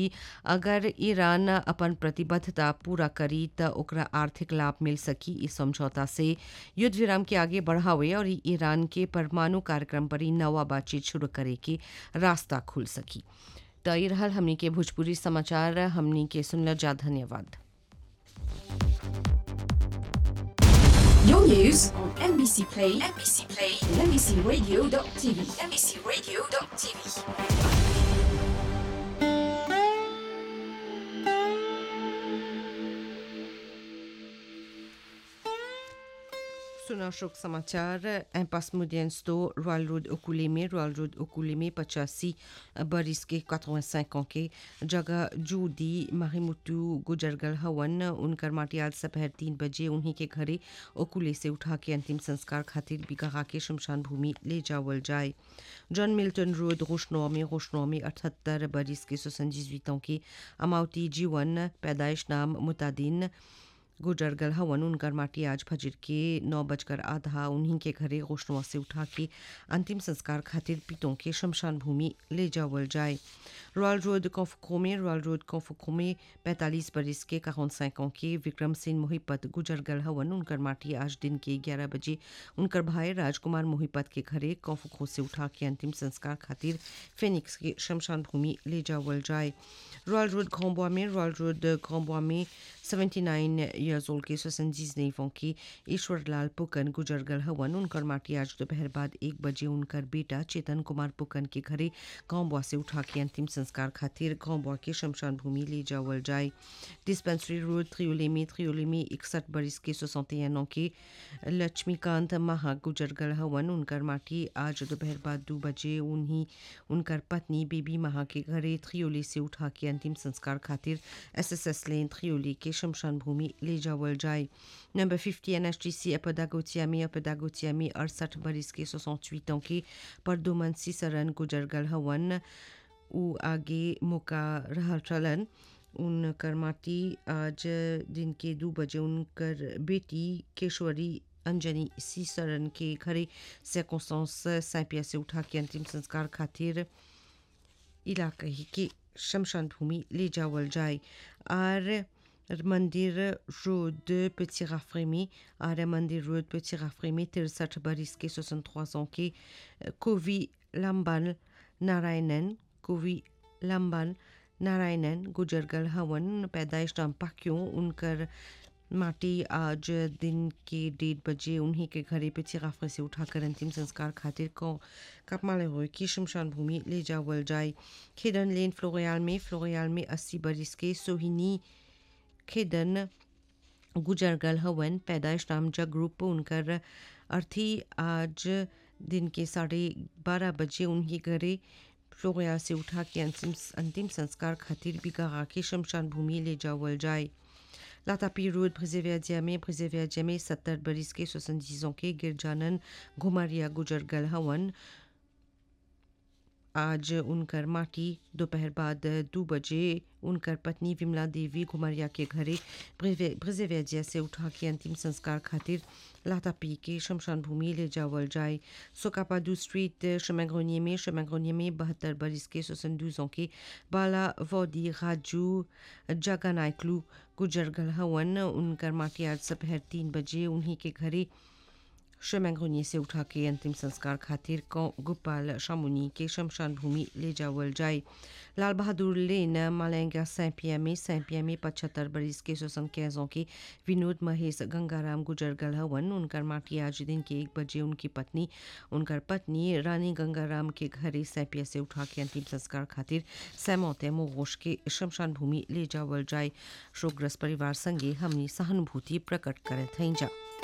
अगर ईरान अपन प्रतिबद्धता पूरा करी त ओकरा आर्थिक लाभ मिल सकी इस समझौता से युद्ध विराम के आगे बढ़ावे और ईरान के परमाणु कार्यक्रम पर नवा बातचीत शुरू करे के रास्ता खुल सकी त ई रहल हमनी के भोजपुरी समाचार हमनी के सुनल जा धन्यवाद Your news on NBC Play, NBC Play, and NBCRadio.tv, NBCRadio.tv. सुना शोक समाचार इम्पास मुदियंस्तो रॉयल रोड ओकुले में रॉयल रोड ओकुले में पचासी बरिस के 85 ans के जगह जूदी माहिमुतु गुजरगल हवन उनकर माटी आज दोपहर तीन बजे उन्हीं के घरे ओकुले से उठा के अंतिम संस्कार खातिर बिगहा के शमशान भूमि ले जावल जाए जॉन मिल्टन रोड रोशनौ में रोशनौ में अठहत्तर बरिस के सोसंजीज के अमावती जीवन पैदाइश नाम मुतादिन गुजरगल हवन उनकर माटी आज फजर के नौ बजकर आधा उन्हीं के घरे गोशनुआ से उठा के अंतिम संस्कार खातिर पीतों के शमशान भूमि ले जावल जाए रॉयल रोड कौफको में रॉयल रोड कौफको में पैंतालीस बरिस के काउन सैकों के विक्रम सिंह मोहिपत गुजरगल हवन उनकर माटी आज दिन के ग्यारह बजे उनकर भाई राजकुमार मोहिपत के घरे कौफको से उठा के अंतिम संस्कार खातिर फेनिक्स के शमशान भूमि ले जावल जाए रॉयल रोड घोंबुआ में रॉयल रोड घोंबुआ में 79 years old के सोसंजीज नेफों की ईश्वर लाल पुकन गुजरगल हवन उनकर माटी आज दोपहर बाद एक बजे उनकर बेटा चेतन कुमार पुकन के घरे गांवबुआ से उठा के अंतिम संस्कार खातिर गांवबुआ के शमशान भूमि ले जावल जाए डिस्पेंसरी रोड त्रियोले में त्रियोले में इकसठ बरिस के सोसौतेनों के लक्ष्मीकांत महा गुजरगल हवन उनकर माटी आज दोपहर बाद दो बजे उन्हीं उनकर पत्नी बेबी महा के घरे त्रियोले से उठा के अंतिम संस्कार खातिर एस एस एस लेन त्रियोले के शमशान भूमि ले जावल जाए number fifty N H T C अपदागोतिया में अपदागोतिया में अड़सठ बरिस के सोसठ ans के परदोमन सीसरन गुजरगल हवन उ आगे मौका रहल चलन उनकर माटी आज दिन के दो बजे उनकर बेटी केशवरी अंजनी सीसरन के घरे सेकोसांस सैपिया से उठा के अंतिम संस्कार खातिर इलाके के शमशान भूमि ले जावल जाए और मंदिर रोड petit राफरे में आर्य मंदिर रोड petit राफरे में तिरसठ बरिस के 63 ans के कोवी लंबन नारायणन कोवी लंबन नारायणन गुजरगल हवन पैदाइश नाम पाक्यों उनकर माटी आज दिन के डेढ़ बजे उन्हीं के घरे पे चिराफे से उठाकर अंतिम संस्कार खातिर को कपमाले हुए की शमशान भूमि ले जावल जाए खेदन लेन फ्लोरियाल में फ्लोरियाल में अस्सी बरिस के सोहिनी खेदन गुजरगल हवन पैदाइश नाम जग ग्रुप उनकर अर्थी आज दिन के साढ़े बारह बजे उनके घरे फ्लोरिया से उठा के अंतिम अंतिम संस्कार खातिर बिगा के शमशान भूमि ले जावल जाए लातापी रोड ब्रिजेवियाजिया में ब्रिजेवियाजिया में सत्तर बरिस के सोसंजीजों के गिरजानन घुमारिया गुजरगल हवन आज उनकर माटी दोपहर बाद दो बजे उनकर पत्नी विमला देवी घुमरिया के घरे ब्रिजेवियाजिया से उठा के अंतिम संस्कार खातिर लातापी के शमशान भूमि ले जावल जाए सोकापादू स्ट्रीट शमैग्रोनिये में शमैग्रोनिये में बहत्तर बरिस के सोसंदूजों के बाला वोदी राजू जगानाइक्लू गुजरगल हवन उनकर माटी आज दोपहर तीन बजे उन्हीं के घरे शमैग्रोनिये से उठा के अंतिम संस्कार खातिर गोपाल शामुनी के शमशान भूमि ले जावल जाए लाल बहादुर लेन मालेंगा सैंपिया में सैंपिया में पचहत्तर बरिस के सोसन कैजों के विनोद महेश गंगाराम गुजरगल हवन उनकर माटी आज दिन के एक बजे उनकी पत्नी उनकर पत्नी रानी गंगाराम के घरे सैंपिया से उठा के अंतिम संस्कार खातिर सैमौते मोगोश के शमशान भूमि ले जावल जाए शोकग्रस्त परिवार संगे हमनी सहानुभूति प्रकट करे थी जा